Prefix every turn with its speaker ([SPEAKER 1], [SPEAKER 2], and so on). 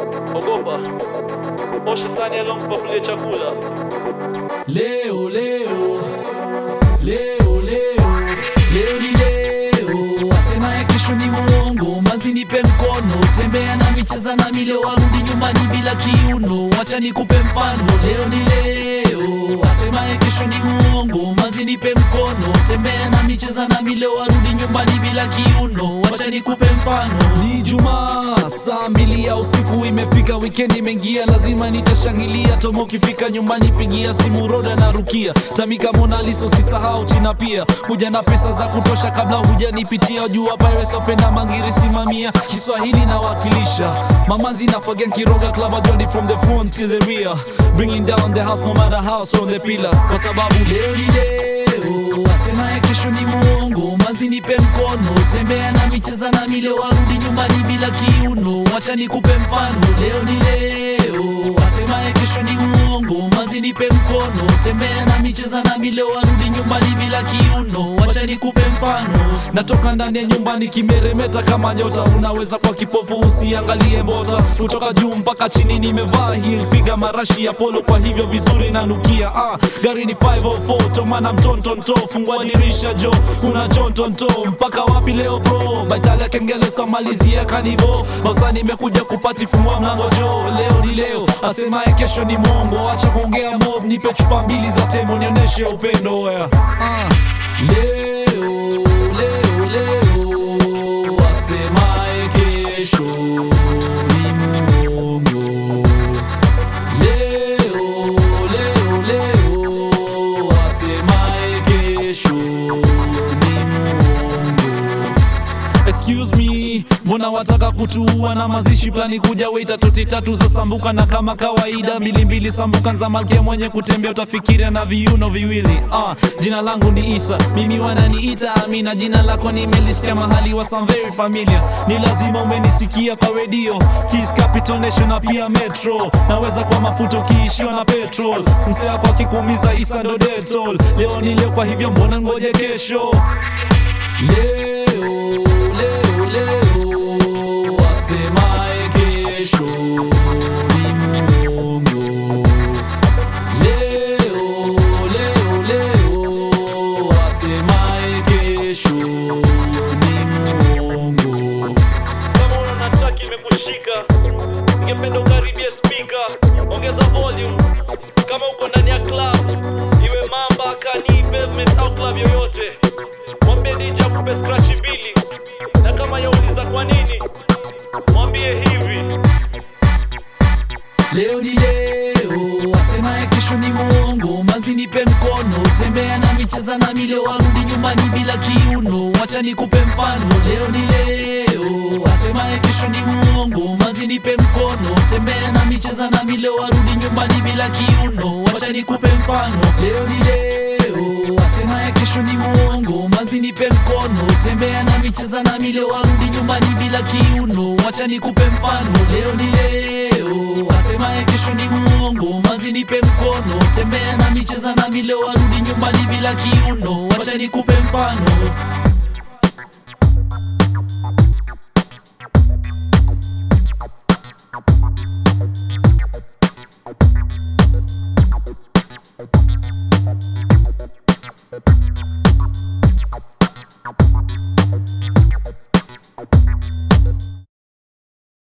[SPEAKER 1] ogopa osha sahani alompa chakula
[SPEAKER 2] Leo leo leo leo leo ni leo, wasemaye kesho ni muongo. Mazi nipe mkono, tembea nami, cheza nami, leo warudi nyumbani bila kiuno. Wacha nikupe mfano, leo ni leo, wasemaye kesho ni muongo. Mazi nipe mkono, tembea nami, cheza nami, leo warudi nyumbani bila kiuno. Wacha nikupe mfano, ni Jumaa saa mbili ya usiku imefika, wikendi imeingia, lazima nitashangilia. Tomo ukifika nyumbani, pigia simu Roda na Rukia, Tamika, Mona Lisa, usisahau China pia. Huja na pesa za kutosha kabla hujanipitia, jua Pirates wapenda mangiri, simamia Kiswahili nawakilisha, mamanzi na Fagen Kiroga Club Johnny from the front till the rear, bringing down the house no matter how strong the pillar, kwa sababu leo ni leo, wasemaye kesho ni muongo. Mazi nipe mkono, tembea nami, cheza nami, leo warudi nyumbani bila kiuno. Wacha nikupe mfano, leo ni leo, wasemaye kesho ni muongo. Mazi nipe mkono, tembea nami, cheza nami, leo warudi nyumbani bila kiuno. Wacha nikupe mfano, natoka ndani ya nyumba nikimeremeta kama nyota. Unaweza kwa kipofu usiangalie mbota, kutoka juu mpaka chini nimevaa heel figa marashi ya polo, kwa hivyo vizuri nanukia. Ah, gari ni 504 tomana mtontonto, fungua dirisha jo, kuna chontonto mpaka wapi leo bro? Baitali ya kengele somalizia kanivo Mausa nimekuja kupati fungua mlango jo, leo ni leo, asemaye kesho ni mongo. Acha kuongea mob, nipe chupa mbili za tembo nionyeshe upendo wea. Ah, leo leo leo, asemaye kesho ni mongo. Leo leo leo, asemaye kesho ni mongo. Excuse me, mbona wataka kutuua na mazishi plani kuja weita toti tatu za sambuka na kama kawaida mbili mbili sambuka za malkia mwenye kutembea utafikiria na viuno viwili. Ah, jina langu ni Isa, mimi wananiita Amina, jina lako nimelisikia mahali wa some very familiar. Ni lazima umenisikia kwa redio Kiss Capital Nation na pia Metro. Naweza kwa mafuta ukiishiwa na petrol, msea kwa kikumiza Isa ndo detol. Leo ni leo, kwa hivyo mbona ngoje kesho? Leo, leo, leo, asemaye kesho ni muongo. Leo, leo, leo, asemaye kesho ni muongo.
[SPEAKER 1] kama una nataki imekushika ningependa ukaribie spika ongeza volume kama uko ndani ya club iwe mamba kani pavement au club yoyote mwambie DJ akupe scratch mbili na kama yauliza kwa nini mwambie hivi
[SPEAKER 2] Leo ni leo, wasemaye kesho ni muongo. Mazi nipe mkono, tembea nami, cheza nami, leo warudi nyumbani bila kiuno. Wacha nikupe mfano, leo ni leo, wasemaye kesho ni muongo. Mazi nipe mkono, tembea nami, cheza nami, leo warudi nyumbani bila kiuno. Wacha nikupe mfano, leo ni leo, wasemaye kesho ni muongo. Mazi nipe mkono, tembea nami, cheza nami, leo warudi nyumbani bila kiuno. Wacha nikupe mfano, leo ni leo, wasemaye kesho ni muongo. Mazi nipe mkono, tembea nami, cheza nami, leo warudi nyumbani bila kiuno. Wacha nikupe mfano